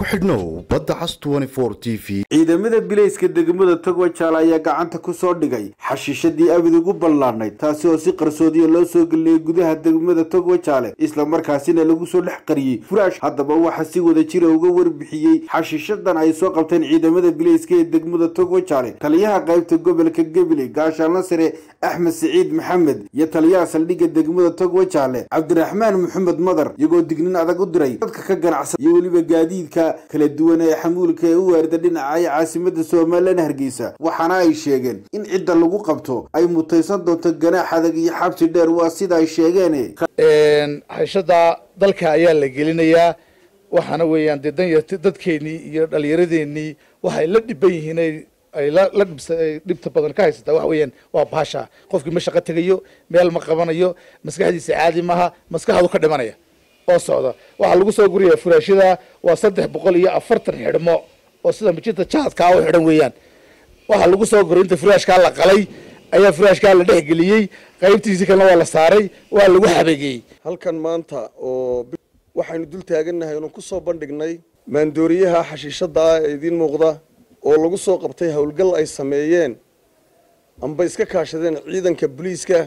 xidhnow badda cas t v ciidamada bilayska degmada togwajaal ayaa gacanta ku soo dhigay xashiishadii abid ugu ballaadnayd taasi oo si qarsoodiya loo soo geliyey gudaha degmada togwajaale islamarkaasina lagu soo dhex qariyey furaash haddaba waxaa si wada jira uga warbixiyey xashiishadan ay soo qabteen ciidamada bilayska ee degmada togwajaale taliyaha qaybta gobolka gabiley gaashaanla sare axmed siciid maxamed iyo taliyaha saldhigga degmada togwajaale cabdiraxmaan maxamed madar iyagoo dignin adag u diray dadka ka ganacsada iyo weliba gaadiidka kala duwan ee xamuulka ee u waarda dhinaca caasimada somalilan hargeysa waxaana ay sheegeen in cidda lagu qabto ay mutaysan doonto ganaax adag iyo xabsi dheer waa sida ay sheegeen hayshada dalka ayaa la gelinayaa waxaana weeyaan dee danyarti dadkeenii iyo dhalinyaradeenii waxay la dhiban yihiin ay la dhibsa dhibta badan ka haysataa waxa weeyaan waa baasha qofkii ma shaqo tegayo meel ma qabanayo maskaxdiisa caadi maaha maskaxdu ka dhimanaya oo socda waxaa lagu soo guraya furaashada waa saddex boqol iyo afartan xidhmo oo sida mijinta jaadkaa u xidhan weeyaan waxaa lagu soo guray inta furaashkaa la qalay ayaa furaashkaa la dhex geliyey qaybtiisii kalena waa la saaray waa lagu xabeegeyey halkan maanta oo waxaynu dul taagannahay oonu ku soo bandhignay maandooriyaha xashiishada ah ee idiin muuqda oo lagu soo qabtay howlgal ay sameeyeen amba iska kaashadeen ciidanka booliiska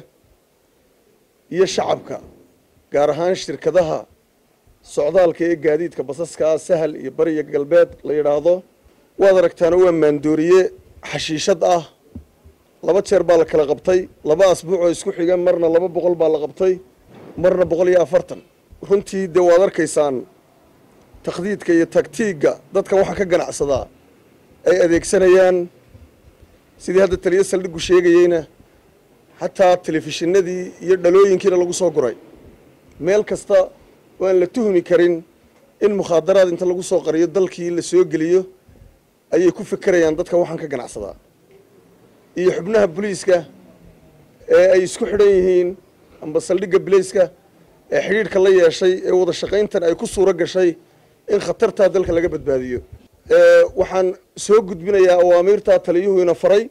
iyo shacabka gaar ahaan shirkadaha socdaalka ee gaadiidka basaska ah sahal iyo bariya galbeed la yidhaahdo waad aragtaana waa maandooriye xashiishad ah laba jeer baa la kala qabtay laba asbuuc oo isku xiga marna laba boqol baa la qabtay marna boqol iyo afartan runtii dee waad arkaysaan takhdiidka iyo taktiigga dadka waxa ka ganacsadaa ay adeegsanayaan sidii hadda taliyo saldhigu sheegayeyna xataa telefishinadii iyo dhalooyinkiina lagu soo guray meel kasta oo aan la tuhmi karin in mukhaadaraad inta lagu soo qariyo dalkii la soo geliyo ayay ku fekerayaan dadka waxaan ka ganacsadaa iyo xubnaha boliiska ee ay isku xidhan yihiin amba saldhigga bilayska ee xidhiidhka la yeeshay ee wada shaqayntan ay ku suuro gashay in khatartaa dalka laga badbaadiyo waxaan soo gudbinayaa awaamiirtaa taliyuhuina faray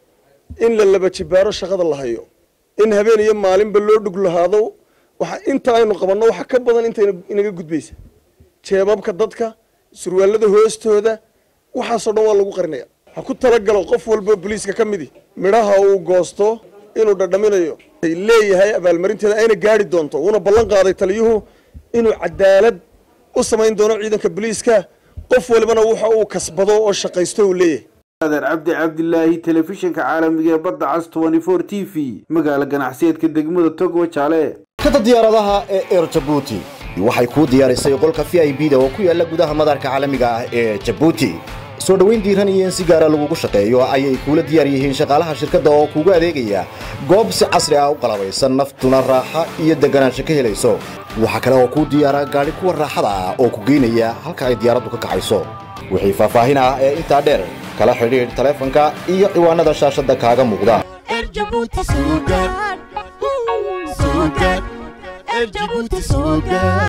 in la laba jibaaro shaqada la hayo in habeen iyo maalinba loo dhug lahaado waxa inta aynu qabanno waxa ka badan inta inaga gudbaysa jeebabka dadka surwaalada hoostooda waxaasoo dhan waa lagu qarinaya ha ku talagalo qof walbo boliiska ka midi midhaha uu goosto inuu dhadhaminayo leeyahay abaalmarinteeda ayna gaari doonto uuna ballan qaaday taliyuhu inuu cadaalad u samayn doono ciidanka boliiska qof walibana waxa uu kasbado oo shaqaysto uu leeyahay adeer cabdi cabdilaahi telefishinka caalamiga ee badda cas t v magaala ganacsiyeedka degmada togwajaale kada diyaaradaha ee eer jabuuti waxay kuu diyaarisay qolka v i b da oo ku yaala gudaha madarka caalamiga ah ee jabuuti soo dhowayn diiran iyo in si gaara lagugu shaqeeyo ayay kuula diyaar yihiin shaqaalaha shirkadda oo kuugu adeegaya goob si casri ah u qalabaysan naftuna raaxa iyo deganaansho ka helayso waxaa kale oo kuu diyaara gaadhi kuwa raaxada ah oo ku geynaya halka ay diyaaraddu ka kacayso wixii faahfaahin ah ee intaa dheer kala xidhiidh taleefanka iyo ciwaanada shaashadda kaaga muuqda